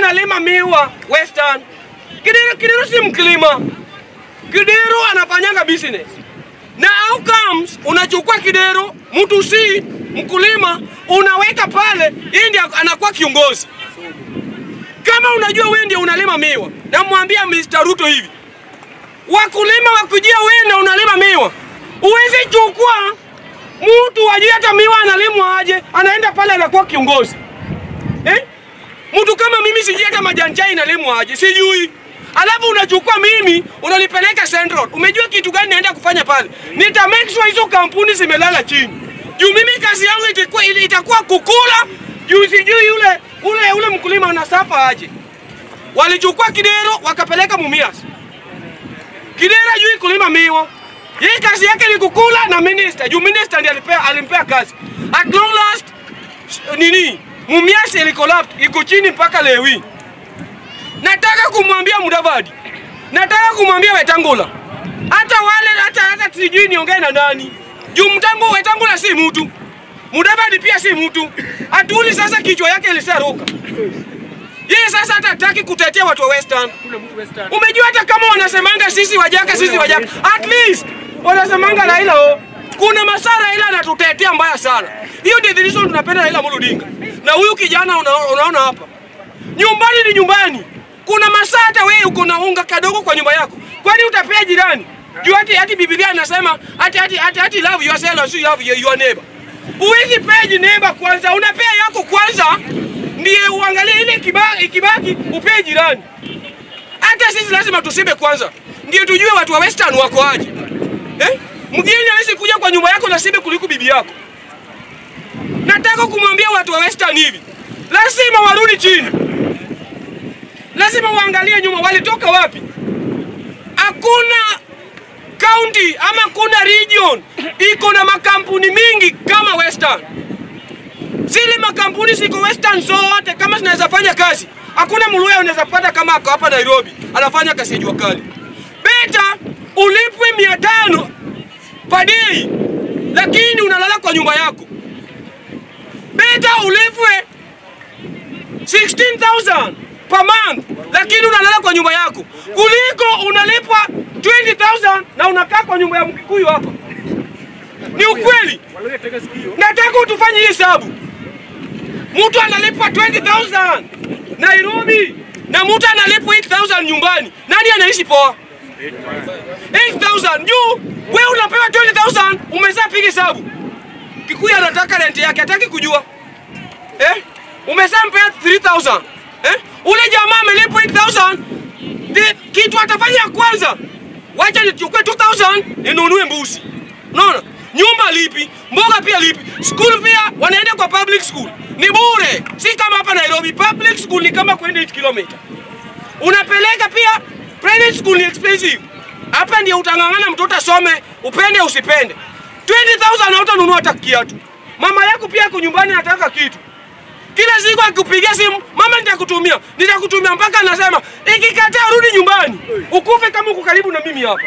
analima miwa Western. Kidero, Kidero si mkulima. Kidero anafanyanga business. Na how comes unachukua Kidero, mtu si mkulima, unaweka pale, yeye ndiye anakuwa kiongozi. Kama unajua wewe ndio unalima miwa, namwambia Mr. Ruto hivi, wakulima wakujia wewe ndio unalima miwa, uwezi chukua mtu ajui hata miwa analimwa aje, anaenda pale anakuwa kiongozi eh? Mtu kama mimi sijui hata majani chai inalimwa aje, sijui. Alafu unachukua mimi unanipeleka Central. Umejua kitu gani naenda kufanya pale? Nita make sure hizo kampuni zimelala chini. Juu mimi kazi yangu itakuwa itakuwa kukula juu sijui yule ule ule mkulima anasafa aje. Walichukua Kidero wakapeleka Mumias. Kidero juu kulima miwa. Yeye kazi yake ni kukula na minister. Juu minister ndiye alipea alimpea kazi. At long last nini? Mumias ilikolapse iko chini mpaka leo hii. Nataka kumwambia Mudavadi, nataka kumwambia Wetangula, hata wale hata hata sijui niongee na nani juu mtambo Wetangula si mtu, Mudavadi pia si mtu. Atuli sasa kichwa yake ilisaruka yeye sasa hata hataki kutetea watu wa Western. Umejua hata kama wanasemanga sisi wajaka sisi wajaka, at least wanasemanga Raila o, kuna masaa Raila anatutetea mbaya sana. Hiyo ndio the reason tunapenda Raila Amolo Odinga. Na huyu kijana una, unaona hapa, nyumbani ni nyumbani. Kuna masaa hata wewe uko na unga kadogo kwa nyumba yako, kwani utapea jirani? Juu hati hati Biblia inasema hati hati hati hati love yourself as you love your, your neighbor. Uwezi pea neighbor kwanza, unapea yako kwanza ndiye uangalie ile ikibaki, ikibaki upee jirani. Hata sisi lazima tusibe kwanza, ndio tujue watu wa Western wako aje. Eh? Mgeni hawezi kuja kwa nyumba yako na sibe kuliko bibi yako. Nataka kumwambia watu wa Western hivi, lazima warudi chini, lazima waangalie nyuma, walitoka wapi. Hakuna county ama kuna region iko na makampuni mingi kama Western zile makampuni ziko Western zote kama zinaweza fanya kazi. Hakuna mluya unaweza pata kama ako hapa Nairobi anafanya kazi ya jua kali. Beta ulipwe mia tano per day, lakini unalala kwa nyumba yako. Beta ulipwe 16,000 per month, lakini unalala kwa nyumba yako, kuliko unalipwa 20,000 na unakaa kwa nyumba ya Mkikuyu hapa. Ni ukweli. Nataka utufanye hii hesabu. Mtu analipwa 20,000 Nairobi na mtu analipwa 8,000 nyumbani. Nani anaishi poa? 8,000 juu wewe unapewa 20,000 umezaa piga hesabu. Kikuyu anataka rent yake, hataki kujua. Eh? Umezaa mpea 3,000. Eh? Ule jamaa amelipwa 8,000. The- Kitu atafanya kwanza. Wacha nichukue 2,000 ninunue mbuzi. Unaona? Nyumba lipi, mboga pia lipi, school pia wanaenda kwa public school ni bure, si kama hapa Nairobi. Public school ni kama kwenda 8 kilomita. Unapeleka pia private school ni expensive. Hapa ndio utang'ang'ana mtoto asome, upende usipende. 20,000 hautanunua hata kiatu. Mama yako pia ako nyumbani anataka kitu. Kila siku akikupigia simu, mama nitakutumia, nitakutumia mpaka anasema ikikataa rudi nyumbani. Ukufe kama uko karibu na mimi hapa.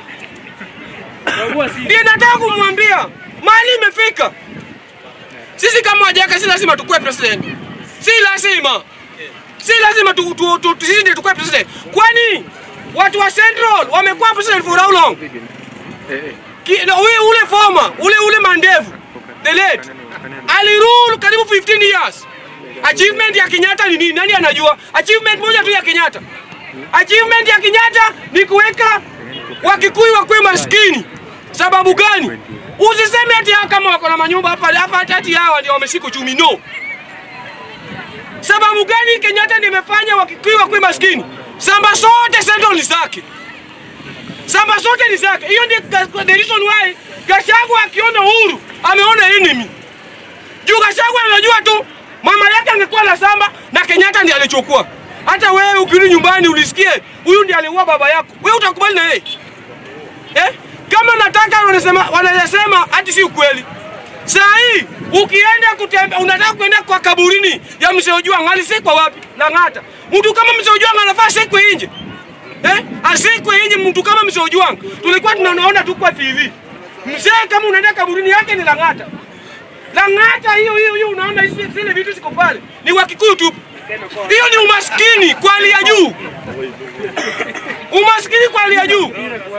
Ndiye nataka kumwambia mali imefika. Sisi kama wajaka, si lazima tukue president, si lazima, si lazima tu, tu, tu, tu, sisi ndio tukue president. Kwani watu wa Central wamekuwa president for how long? Ki- na Huyu ule former ule ule mandevu the late alirule karibu 15 years. Achievement ya Kenyatta ni nini? Nani anajua? Achievement moja tu ya Kenyatta. Achievement ya Kenyatta ni kuweka Wakikuyu wakuwe maskini. Sababu gani? Usiseme ati hawa kama wako na manyumba hapa hapa ati ati hawa ndio wameshika uchumi. No. Sababu gani Kenyatta ndiye imefanya Wakikuyu wakuwe maskini? Samba zote Central ni zake. Samba zote ni zake. Hiyo ndio ka- the reason why Gachagua akiona Uhuru ameona enemy. Juu Gachagua anajua tu mama yake angekuwa na samba na Kenyatta ndiye alichukua. Hata wewe ukirudi nyumbani ulisikie huyu ndiye aliua baba yako, wewe utakubali na yeye eh? Kama nataka wanasema wanasema hati si ukweli. Saa hii ukienda kutembea, unataka kwenda kwa kaburini ya mzee Ojwang, alisikwa wapi? Lang'ata. Mtu kama mzee Ojwang anafaa asikwe nje eh? Asikwe nje mtu kama mzee Ojwang. Tulikuwa tunaona tu kwa TV. Mzee kama unaenda kaburini yake ni Lang'ata. Lang'ata hiyo hiyo hiyo, unaona hizi zile vitu ziko pale ni Wakikuyu tu. Hiyo ni umaskini kwa hali ya juu, umaskini kwa hali ya juu.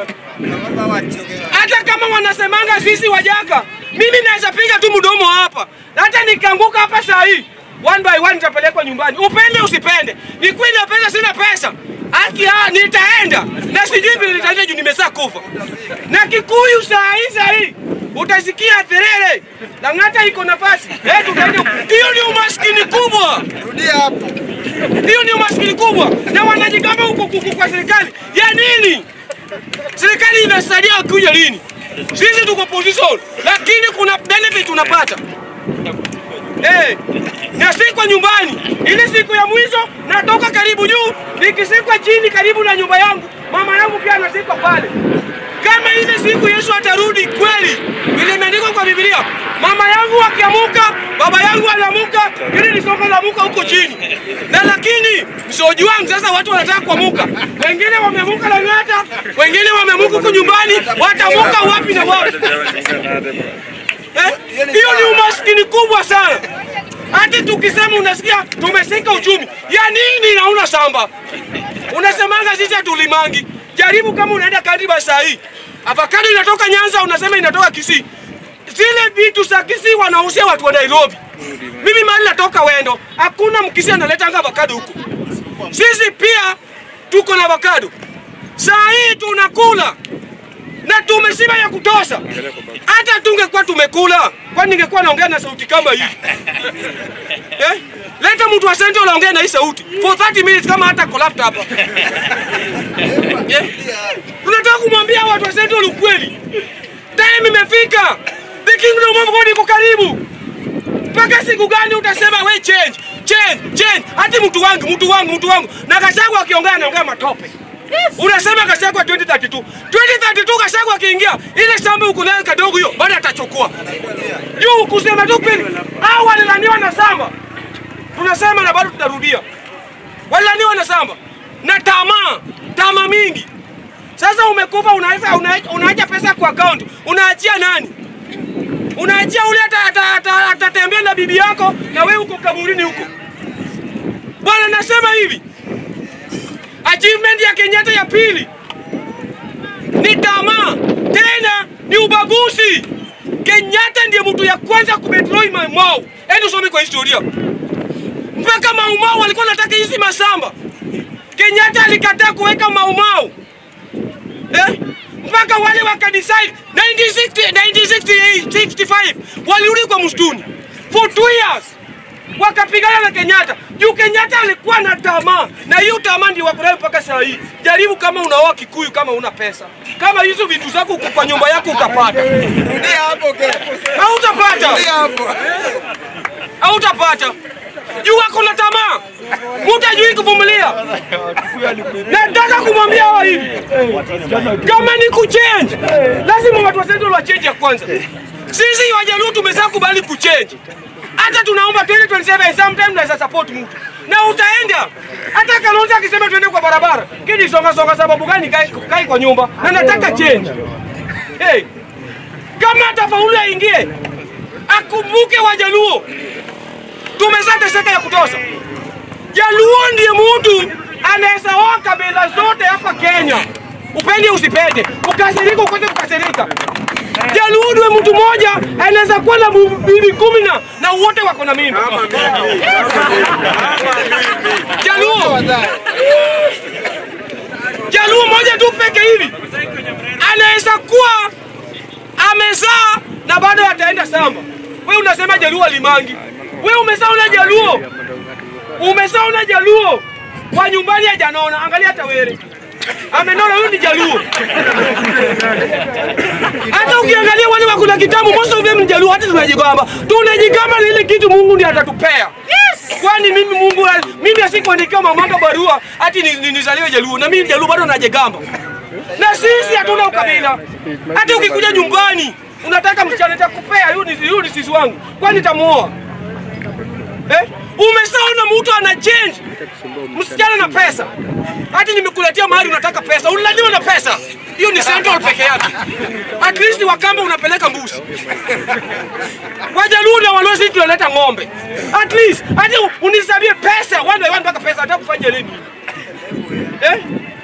Hata kama wanasemanga sisi wajaka, mimi naweza piga tu mdomo hapa, hata nikaanguka hapa saa hii one by one nitapelekwa nyumbani, upende usipende. Ni kweli na pesa, sina pesa haki ya nitaenda na sijui vile nitaenda juu nimezaa kufa. Na Kikuyu saa hii saa hii utasikia Terere Lang'ata iko nafasi eh, tutaenda. Hiyo ni umaskini kubwa, Rudia hapo. hiyo ni umaskini kubwa, na wanajigamba huko kuku kwa serikali ya nini? Serikali inasaidia wakuja lini? Sisi tuko position, lakini kuna benefit tunapata eh, na si kwa nyumbani. Ile siku ya mwisho natoka karibu juu, nikisikwa chini karibu na nyumba yangu, mama yangu pia anasikwa pale. Kama ile siku Yesu atarudi kweli, vile imeandikwa kwa Biblia, mama yangu akiamuka, baba yangu anamuka, ili ni somo la muka huko chini. Na lakini msoji wangu sasa, watu wanataka kuamuka, wengine wameamuka Lang'ata, wengine wameamuka huko nyumbani, watamuka wapi na wapi? Eh? Hiyo ni umaskini kubwa sana. Hati tukisema unasikia tumeshika uchumi ya nini na una shamba, unasemanga sisi hatulimangi. Jaribu kama unaenda Kadiba saa hii, avocado inatoka Nyanza, unasema inatoka Kisii. Zile vitu za Kisii wanauzia watu wa Nairobi. Mimi mahali natoka Wendo, hakuna mkisi analetanga avocado huku. Sisi pia tuko na avocado, saa hii tunakula na tumeshiba ya kutosha. Hata tungekuwa tumekula, kwani ningekuwa naongea na sauti kama hii eh? Leta mtu wa Central aongee na hii sauti for 30 minutes kama hata collapse hapa eh? Tunataka kumwambia watu wa Central ukweli, time imefika, the kingdom of God iko karibu. Mpaka siku gani utasema we change change change? Hati mtu wangu mtu wangu mtu wangu, na Gachagua akiongea anaongea matope Unasema Gachagua 2032. 2032 Gachagua akiingia ile shamba uko nayo kadogo hiyo bado atachukua. Juu kusema tu kweli. Hao walilaniwa na shamba. Tunasema na bado tutarudia. Walilaniwa na shamba. Na tamaa, tamaa mingi. Sasa umekufa unaweza una- unaacha pesa kwa account. Unaachia nani? Unaachia ule atatembea ata, ata, atatembea na bibi yako na wewe uko kaburini huko. Bwana nasema hivi, achievement ya Kenyatta ya pili ni tamaa, tena ni ubaguzi. Kenyatta ndiye mtu ya kwanza kubetroi Maumau. Ende usome kwa historia, mpaka Maumau walikuwa wanataka hizi mashamba. Kenyatta alikataa kuweka Maumau eh? mpaka wale wakadecide 1960, 1965 walirudi kwa msituni for two years wakapigana na Kenyatta juu Kenyatta alikuwa na tamaa, na hiyo tamaa ndio wako nayo mpaka saa hii. Jaribu kama unaoa Kikuyu, kama una pesa, kama hizo vitu zako uko kwa nyumba yako utapata, Rudia hapo ke. hautapata, Rudia hapo. hautapata juu wako na tamaa, mutajui kuvumilia. Nataka kumwambia hawa hivi, kama ni kuchange, lazima watu wa Central wa change ya kwanza. Sisi Wajaluo tumesha kubali kuchange, hata tunaomba 2027 sometime naweza support mtu na utaenda. Hata Kalonzo akisema tuende kwa barabara, kidi songa songa, sababu gani? Kai, kai kwa nyumba na nataka change. Hey, kama atafaulu aingie, akumbuke Wajaluo tumeshateseka ya kutosha. Jaluo ndiye mtu anaweza oa kabila zote hapa Kenya, upende usipende, ukasirika ukose kukasirika. Jaluo ndiye mtu mmoja anaweza kuwa na bu- bibi kumi na na wote wako na mimba. Jaluo, Jaluo moja tu peke hivi anaweza kuwa amezaa na bado ataenda samba. We unasema Jaluo alimangi, we umesaona Jaluo, umesaona Jaluo kwa nyumbani hajanona. Angalia hata were amenona, huyu ni Jaluo. Hata ukiangalia wale wako na kitabu, most of them ni Jaluo. Hata tunajigamba, tunajigamba na ile kitu Mungu ndiye atatupea. Kwani mimi Mungu, mimi asikuandikia mamanga barua ati ni- ni- nizaliwe Jaluo, na mimi Jaluo bado najigamba na sisi hatuna ukabila. Hata ukikuja nyumbani unataka msichana nitakupea, huyu ni huyu ni sisi wangu, kwani nitamuoa eh? Umesaona mtu ana change msichana na pesa, hati nimekuletea mahali unataka pesa, ulilaniwa na pesa hiyo ni Central peke yake. At least Wakamba unapeleka mbuzi, Wajaluo na Waluo sisi tunaleta ng'ombe. At least hadi unisabie pesa one by one mpaka pesa, nataka kufanya nini eh?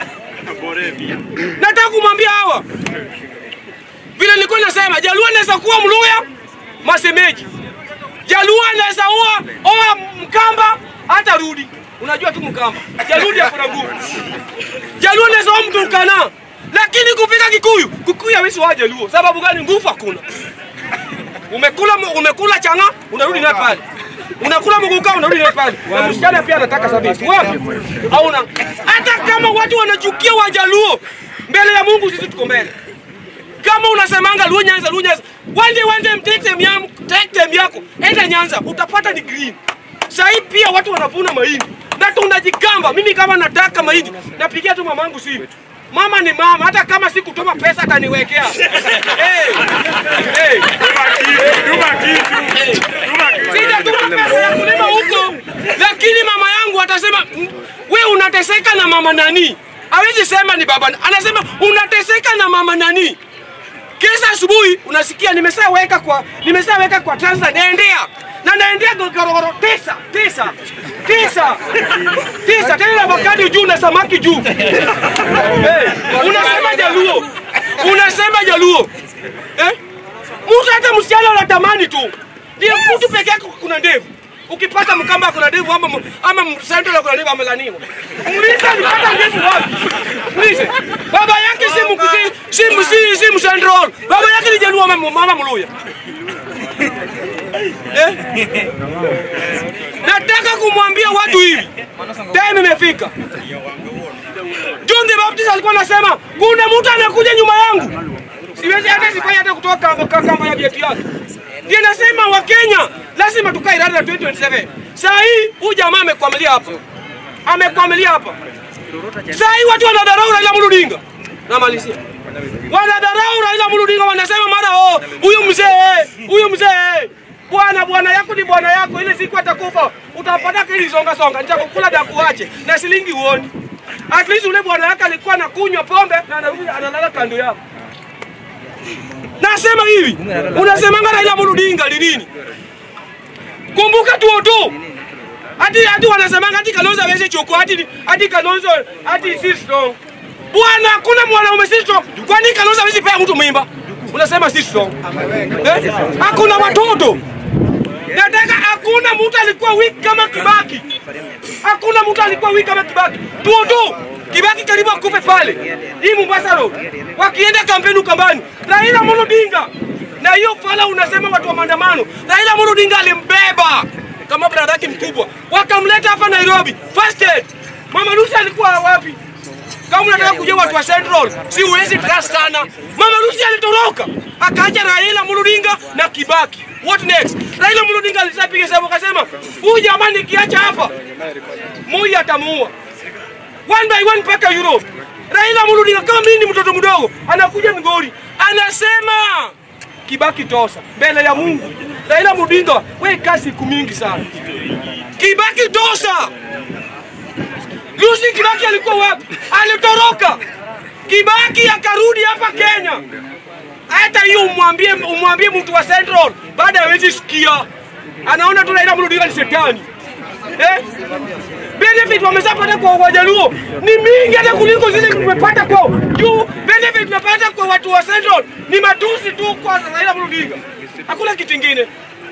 Nataka kumwambia hawa vile nilikuwa nasema, Jaluo anaweza kuwa Mluya masemeji, Jaluo anaweza oa oa Mkamba hata rudi. Unajua tu Mkamba, Jaludi hakuna nguvu. Jaluo anaweza oa Mturkana, lakini kufika Kikuyu, Kikuyu hawezi oa Jaluo. Sababu gani? Nguvu hakuna. Umekula umekula changa, unarudi naye pale. Unakula mguka unarudi naye pale. Na msichana pia anataka sabisi. Wapi? Hauna. Hata kama watu wanachukia Wajaluo, mbele ya Mungu sisi tuko mbele. Kama unasemanga Luo Nyanza, Luo Nyanza, wande wande take time yako, take time yako, enda Nyanza utapata ni green. Sahii pia watu wanavuna mahindi na tunajigamba. Mimi kama nataka mahindi napigia tu mamangu simu. Mama ni mama, hata kama si kutuma pesa ataniwekea. hey, hey. Sijatuma pesa ya kulima huko, lakini mama yangu atasema "Mm, we unateseka na mama nani? Hawezi sema ni baba, anasema unateseka na mama nani? Kisa asubuhi unasikia nimeshaweka kwa nimeshaweka kwa Tanzania naendea na naendea gorogoro tisa tisa tisa tisa tena na avocado juu na samaki juu. Hey, unasema Jaluo, unasema Jaluo eh? Mtu hata msichana anatamani tu, ndio mtu peke yake kuna ndevu. Ukipata Mkamba kuna ndevu ama ama Central kuna ndevu amelaniwa. Muulize alipata ndevu wapi? Muulize. Baba yake si mkusi, si msi, si Central. Baba yake ni Jaluo mama, mama Mluya. Eh? Nataka kumwambia watu hivi. Time imefika. John the Baptist alikuwa anasema kuna mtu anakuja nyuma yangu. Siwezi hata sifai hata kutoka kamba kamba ya viatu yake. Ndiye nasema Wakenya lazima tukae rada 2027. Saa hii huyu jamaa amekwamilia hapa. Amekwamilia hapa. Saa hii watu wanadharau Raila Amolo Odinga. Namalizia. Wanadharau Raila Amolo Odinga wanasema mara oh, huyu mzee, huyu mzee. Bwana bwana yako ni bwana yako, ile siku atakufa utapata kili songa songa, nitakukula dakuache na shilingi uoni. At least ule bwana yake alikuwa anakunywa pombe na anarudi analala kando yako. Nasema hivi, unasemanga Raila Amolo Odinga ni nini? Kumbuka tu tu. Hadi hadi wanasemanga hadi Kalonzo hawezi chukua hadi hadi Kalonzo hadi si strong. Bwana hakuna mwanaume si strong. Kwani Kalonzo hawezi pea mtu mimba? Unasema si strong. Eh? Hakuna watoto. Nataka hakuna mtu alikuwa weak kama Kibaki. Hakuna mtu alikuwa weak kama Kibaki. Tu tu. Kibaki karibu akufe pale. Hii Mombasa Road. Wakienda kampeni Ukambani. Raila Amolo Odinga. Na hiyo fala unasema watu wa maandamano. Raila Amolo Odinga alimbeba kama brada yake mkubwa. Wakamleta hapa Nairobi. First aid. Mama Lucy alikuwa wapi? Kama unataka kujua watu wa Central, si uwezi trust sana. Mama Lucy alitoroka. Akaja Raila Amolo Odinga na Kibaki. What next? Raila Amolo Odinga alisapiga hesabu akasema, huyu jamaa nikiacha hapa, Moi atamuua. One by one mpaka Europe. Raila Amolo Odinga kama mimi ni mtoto mdogo, anakuja Migori, anasema Kibaki tosa mbele ya Mungu. Raila Amolo Odinga, we kazi siku mingi sana. Kibaki tosa. Lucy Kibaki alikuwa wapi? Alitoroka. Kibaki akarudi hapa Kenya. Hata hiyo umwambie umwambie mtu wa Central baada ya wezi sikia. Anaona tu Raila Amolo Odinga ni shetani. Eh? Benefit wameshapata kwa Wajaluo ni mingi hata kuliko zile tumepata kwa juu. Benefit tunapata kwa watu wa Central ni matusi tu kwa Raila Amolo Odinga. Hakuna kitu kingine.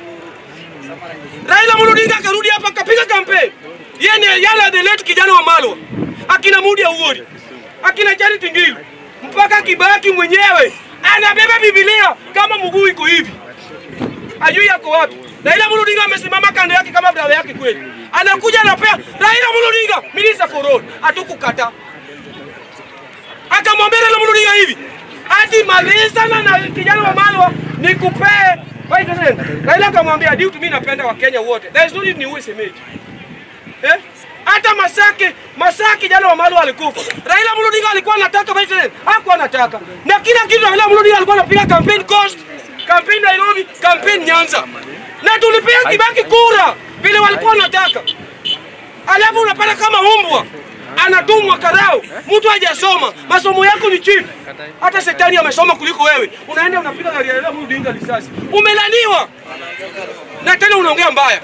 Raila Amolo Odinga akarudi hapa akapiga kampeni. Yeye ni yale the late kijana wa Malwa. Akina Mudi Awori. Akina Charity Ngilu. Mpaka Kibaki mwenyewe anabeba Biblia kama mguu iko hivi. Ajui yako wapi. Raila Amolo Odinga amesimama kando yake kama brother yake kweli. Anakuja anapea Raila Amolo Odinga minister for road. Hatukukata. Akamwambia Raila Amolo Odinga hivi. Ati malizana na kijana wa Malwa nikupee Wait a second. Raila akamwambia due to mimi napenda wa Kenya wote. There is no need niue semeji. Eh? Hata Masaki, Masaki jana wa Malwa alikufa. Raila Amolo Odinga alikuwa anataka vice president. Hakuwa anataka. Na kila kitu Raila Amolo Odinga alikuwa anapiga campaign cost, campaign Nairobi, campaign Nyanza. Na tulipea Kibaki kura vile walikuwa wanataka. Alafu unapata kama umbwa anatumwa karau, mtu hajasoma, masomo yako ni chini. Hata shetani amesoma kuliko wewe, unaenda unapiga gari ya Raila Amolo Odinga risasi, umelaniwa na tena unaongea mbaya.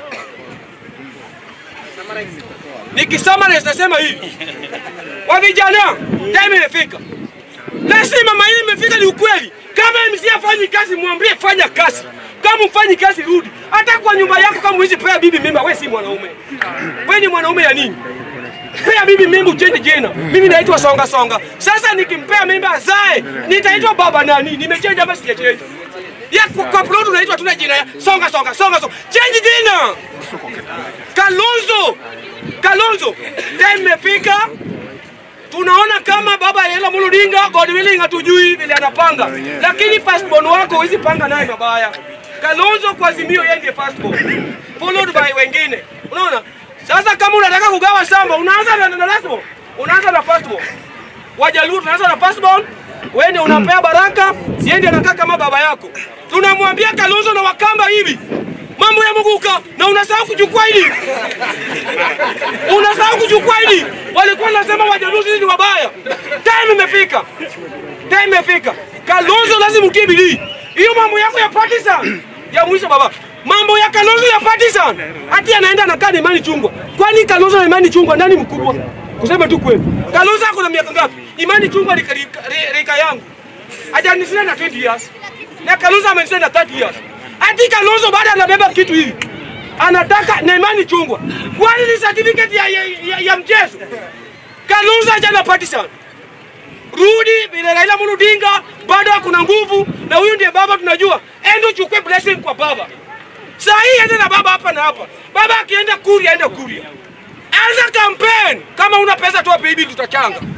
Nikisema nasema hivi, wa vijana, time imefika, lazima maili imefika, ni ukweli. Kama MC afanyi kazi, mwambie fanya kazi. Kama mfanyi kazi, rudi. Hata kwa nyumba yako, kama huwezi pea bibi mimba, wewe si mwanaume. Wewe ni mwanaume ya nini? Pea bibi mimba uchenje jina. Mimi naitwa Songa Songa. Sasa nikimpea mimba azae, nitaitwa baba nani? Nimechange ama sijachange? Ya kwa, kwa plot unaitwa tuna jina ya Songa Songa Songa Songa. Change jina. Kalonzo. Kalonzo. Time imefika. Tunaona kama baba Raila Amolo Odinga God willing hatujui vile anapanga. Lakini firstborn wako huwezi panga naye mabaya. Kalonzo kwa Azimio yeye ndiye firstborn. Followed by wengine. Unaona? Sasa kama unataka kugawa shamba unaanza na na lastborn. Unaanza na firstborn. Wajaluo tunaanza na firstborn. Wewe ndio unampea baraka, siende anakaa kama baba yako. Tunamwambia Kalonzo na Wakamba hivi. Mambo ya Muguka na unasahau kuchukua hili. Unasahau kuchukua hili. Walikuwa wanasema Wajaluo sisi ni wabaya. Time imefika. Time imefika. Kalonzo lazima utie bidii. Hiyo mambo yako ya partisan ya mwisho baba. Mambo ya Kalonzo ya partisan. Hati anaenda anakaa na Imani Chungwa. Kwani Kalonzo na Imani Chungwa nani mkubwa? Kusema tu kweli. Kalonzo ako na miaka ngapi? Imani Chungwa rika, rika, rika yangu. Hajanishinda na 20 years. Na Kalonzo amenishinda na 30 years. Hati Kalonzo bado anabeba kitu hivi. Anataka na Imani Chungwa. Kwani ni certificate ya, ya, ya, ya mchezo? Kalonzo hajana partisan. Rudi vile Raila Amolo Odinga bado kuna nguvu na huyu ndiye baba tunajua. Enda uchukue blessing kwa baba. Saa hii ende na baba hapa na hapa. Baba akienda Kuria, enda Kuria. Anza campaign. Kama una pesa toa baby tutachanga.